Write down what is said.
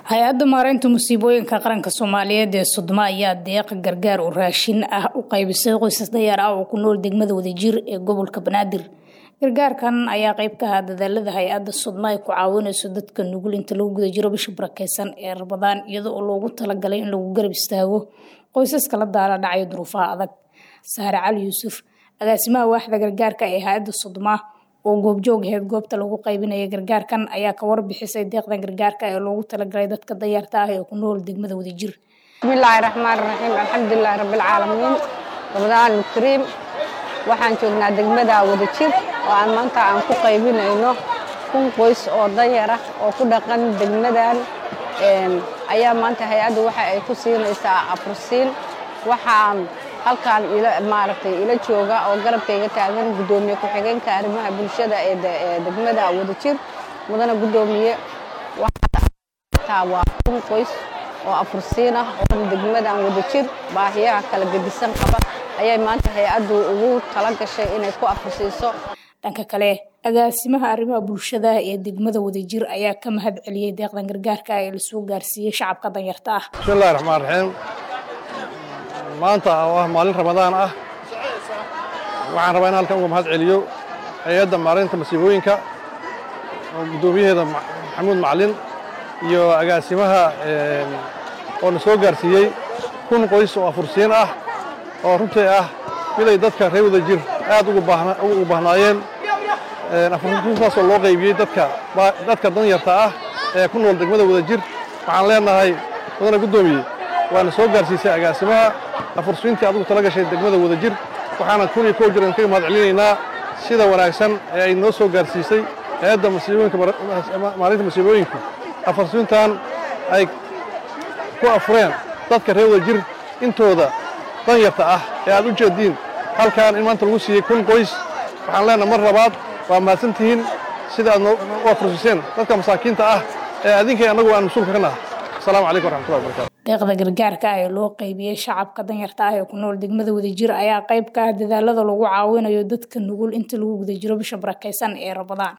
hay-adda maareynta musiibooyinka qaranka soomaaliyeed ee sodoma ayaa deeqa gargaar oo raashin ah u qaybisay qoysas dayaar ah oo ku nool degmada wadajir ee gobolka banaadir gargaarkan ayaa qeyb ka ahaa dadaalada hay-adda sodma ay ku caawineyso dadka nugul inta lagu guda jiro bisha barakeysan ee rabadaan iyada oo loogu talagalay in lagu garab istaago qoysaska la daala dhacaya duruufaha adag saare cali yuusuf agaasimaha waaxda gargaarka ee hay-adda sodma oo goobjoog aheyd goobta lagu qaybinaya gargaarkan ayaa ka warbixisay deeqdan gargaarka ee loogu talagalay dadka dayaarta ah ee ku nool degmada wadajir bismillaahi raxmaan raxiim alxamdulilaahi rabbilcaalamiin ramadaan alkariim waxaan joognaa degmada wadajir oo aan maanta aan ku qaybinayno kun qoys oo danyar ah oo ku dhaqan degmadan ayaa maanta hay-addu waxa ay ku siinaysaa afursiin waxaan halkaan maaragtay ila jooga oo garabkayga taagan guddoomiye ku-xigeenka arrimaha bulshada ee degmada wadajir mudana guddoomiye waxaa waa kun qoys oo afursiin ah oo degmadan wadajir baahiyaha kala gedisan qaba ayay maanta hay-addu ugu tala gashay inay ku afursiiso dhanka kale agaasimaha arrimaha bulshada ee degmada wadajir ayaa ka mahad celiyey deeqdan gargaarka ee lasoo gaarsiiyey shacabka danyarta ah bismillahi raxmaan raxiim maanta oo ah maalin ramadaan ah waxaan rabaa in halkan uga mahad celiyo hay-adda maareynta masiibooyinka oo guddoomiyaheeda maxamuud macalin iyo agaasimaha oo na soo gaarsiiyey kun qoys oo afursiin ah oo runtii ah miday dadka reer wadajir aad ugu baahnaayeen afursiintaasoo loo qaybiyey dadka danyarta ah ee ku nool degmada wadajir waxaan leenahay mudana guddoomiye waana soo gaarsiisay agaasimaha afursiintii adigu tala gashay degmada wadajir waxaana kun iyo kow jiran kaga mahad celinaynaa sida wanaagsan ee ay noo soo gaarsiisay hay-adda maalinta masiibooyinku afursiintan ay ku afureen dadka reer wadajir intooda danyarta ah ee aad u jeediin halkan in maanta lagu siiyey kun qoys waxaan leenaha mar labaad waa mahadsan tihiin sida aad u afursiiseen dadka masaakiinta ah ee adinkay annagu aan mas-uulka ka naha asalaamu calaykum waraxmatullahi wabarakatu deeqda gargaarka ah ee loo qaybiyey shacabka danyarta ah ee ku nool degmada wadajir ayaa qayb ka ah dadaalada lagu caawinayo dadka nugul inta lagu guda jiro bisha barakeysan ee rabadaan